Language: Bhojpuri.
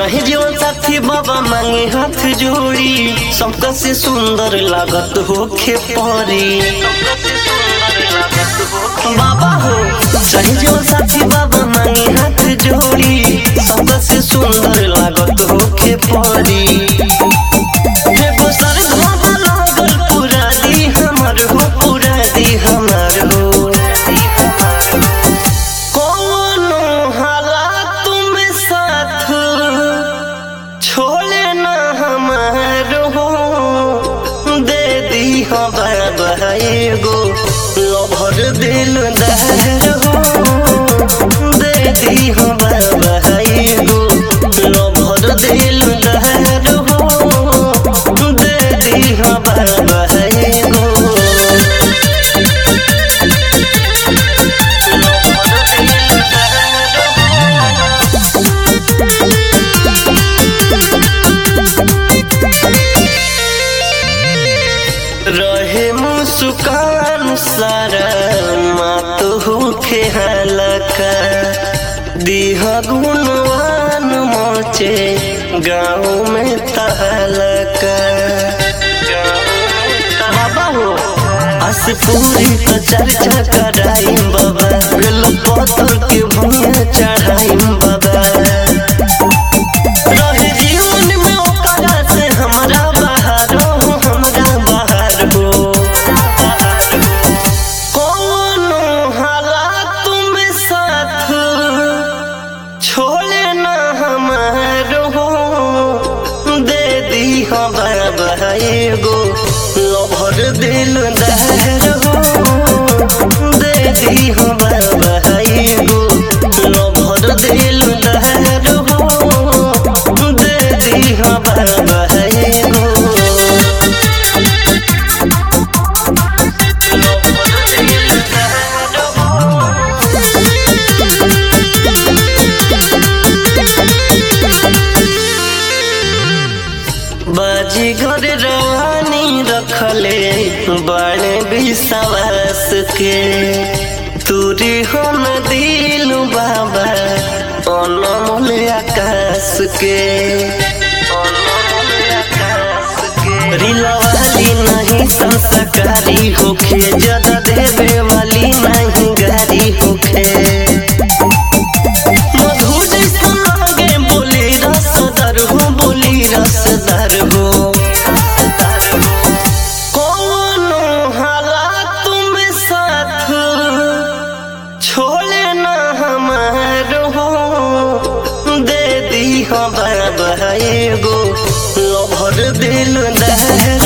रहे जीवन साथी बाबा मांगे हाथ जोड़ी सबका से सुंदर लागत होखे परी बाबा हो रहे जीवन साथी बाबा मांगे हाथ जोड़ी सबका से सुंदर लागत होखे परी एगो सरधा लागल पूरा दी हमर हो पूरा दी हमर हो कोनो हालात में साथ छोड़े न हमारो हो दे दी हो बाबा एगो लभर दिल दहर हो दे दी हो बाबा एगो लभर दिल दहर हो दे दी हो बाबा एगो रहे मुस्कान सारा मात होखे हलका दीह गुणवान मोचे गाँव में तहलका बाबा हो अस पूरी तो चर्चा कराई बाबा बेल पत्थर के भूमिया चढ़ाई बाबा रहे जीवन में ओकरा से हमरा बाहर हो हमरा बाहर हो कोनो हालात में साथ छोड़े न हमार हो दे दी हो बाबा एगो लभर दिल दहर हो दे दी हो बाबा एगो लभर दिल दहर हो दे दी हो बाबा एगो लभर दिल दहर हो बाजी घर रवानी रखले बड़े विश्वास के तूरी हो न दिल बाबा अनमोल आकाश के रिलवाली नहीं संस्कारी होखे ज्यादा देवे वाली नहीं गारी होखे मधु जैसा लागे बोली रसदार हो बोली रसदार हो कोनो हालात में साथ छोड़े न हमार हो दे दी हो बाबा एगो लभर दिल दहर